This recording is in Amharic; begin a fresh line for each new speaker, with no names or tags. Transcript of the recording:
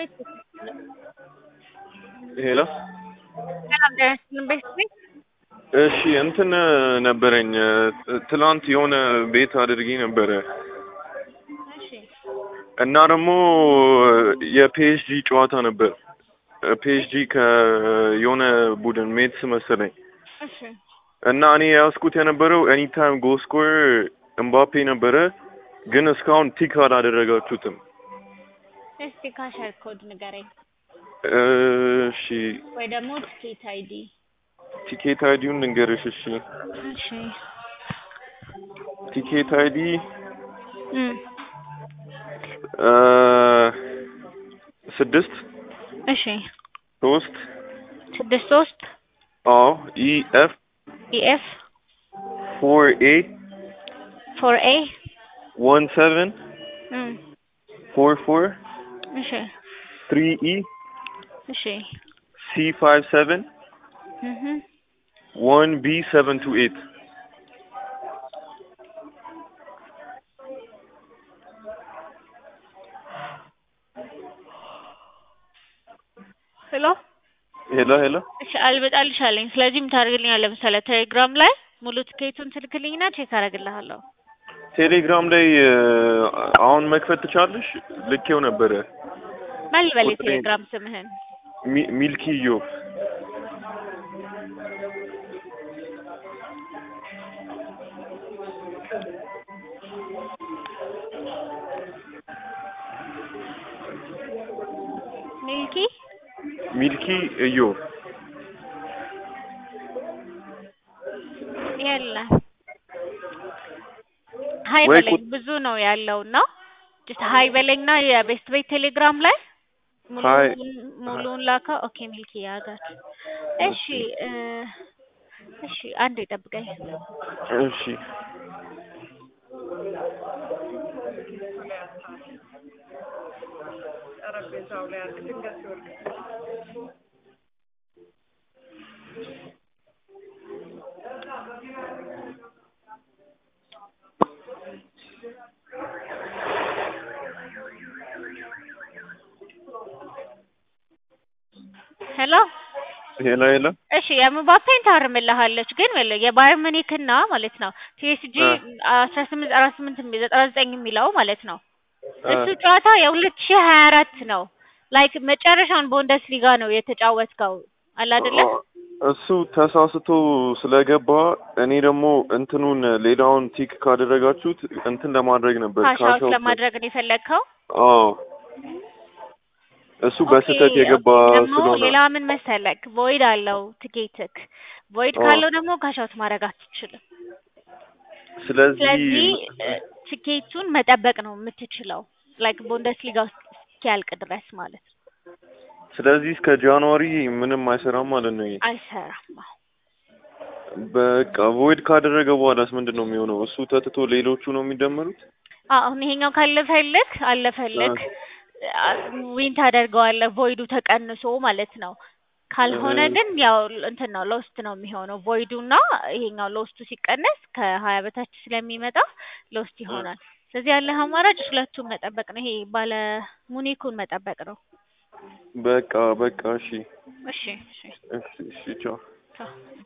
ሄሎ እሺ እንትን ነበረኝ ትላንት የሆነ ቤት አድርጌ ነበረ እና ደግሞ የፒኤስጂ ጨዋታ ነበር። ፒኤስጂ ከየሆነ ቡድን ሜትስ መሰለኝ እና እኔ ያዝኩት የነበረው ኤኒታይም ጎል ስኮር እምባፔ ነበረ፣ ግን እስካሁን ቲክ አላደረጋችሁትም።
እስቲ ካሸር ኮድ ንገረኝ
እሺ
ወይ ደግሞ ትኬት አይዲ።
ቲኬት አይዲውን ልንገርሽ። እሺ
እሺ
ቲኬት አይዲ
እም
ስድስት
እሺ
ሶስት
ስድስት ሶስት
አዎ ኢ ኤፍ
ኢኤፍ
ፎር ኤ
ፎር ኤ
ዋን ሰቨን
እም
ፎር ፎር
እሺ
ትሪ ኢ
እሺ
ሲ ፋይቭ ሰቨን
እህ
ዋን ቢ ሰቨን ቱ ኤት
ሄሎ
ሄሎ ሄሎ
እሺ አልበጣልሽ አለኝ። ስለዚህ ምን ታደርግልኛለህ መሰለህ? ቴሌግራም ላይ ሙሉ ትኬቱን ትልክልኝና ቼክ አደርግልሃለሁ።
ቴሌግራም ላይ አሁን መክፈት ትቻለሽ? ልኬው ነበረ።
ማን ልበል
ቁጥሬን-
የቴሌግራም ስምህን?
ሚ- ሚልኪ ኢዮብ
ሚልኪ
ሚልኪ ኢዮብ
የለም። ሀይ
ወይ
በለኝ
ቁጥ-
ብዙ ነው ያለው እና ጀስት ሀይ በለኝና የቤስት ቤት ቴሌግራም ላይ
ሀይ
ሙሉውን ሙሉውን ላከው። ኦኬ ሚልኪ ያጋት እሺ እ እሺ አንዴ ጠብቀኝ።
እሺ
ሄሎ
ሄሎ ሄሎ
እሺ የምባፔን ታርምልሃለች ግን ወለ የባየር ሙኒክና ማለት ነው ፒኤስጂ
እ
አስራ ስምንት ዘጠና ስምንት የሚ- ዘጠና ዘጠኝ የሚለው ማለት ነው
እ
እሱ ጨዋታ የሁለት ሺህ ሀያ አራት ነው ላይክ መጨረሻውን ቦንደስ ሊጋ ነው የተጫወትከው አለ አይደለ
እሱ ተሳስቶ ስለገባ እኔ ደግሞ እንትኑን ሌላውን ቲክ ካደረጋችሁት እንትን ለማድረግ ነበር
ካሽ አውት
ካሽ
ለማድረግ ነው የፈለግከው
አዎ እሱ በስህተት የገባ
ኦኬ፣ ደግሞ
ስለሆነ
ሌላ ምን መሰለክ ቮይድ አለው ትኬትክ ቮይድ
አዎ።
ካለው ደግሞ ካሽ አውት ማድረግ አትችልም
ስለዚህ
ስለዚህ እ፣ ትኬቱን መጠበቅ ነው የምትችለው ላይክ ቦንደስ ሊጋ ውስጥ እስኪያልቅ ድረስ ማለት ነው
ስለዚህ እስከ ጃንዋሪ ምንም አይሰራም ማለት ነው። ይሄ
አይሰራም አዎ።
በቃ ቮይድ ካደረገ በኋላስ ምንድን ነው የሚሆነው? እሱ ተትቶ ሌሎቹ ነው የሚደመሩት?
አሁን ይሄኛው ካለፈልክ አለፈልክ ዊን ታደርገዋለህ ቮይዱ ተቀንሶ ማለት ነው። ካልሆነ
እህ።
ግን ያው እንትን ነው ሎስት ነው የሚሆነው ቮይዱና ይሄኛው ሎስቱ ሲቀነስ ከሀያ በታች ስለሚመጣ ሎስት ይሆናል። ስለዚህ ያለህ አማራጭ ሁለቱን መጠበቅ ነው። ይሄ ባለ ሙኒኩን መጠበቅ ነው።
በቃ በቃ እሺ
እሺ እሺ
እሺ እሺ ቻው።
ቻው።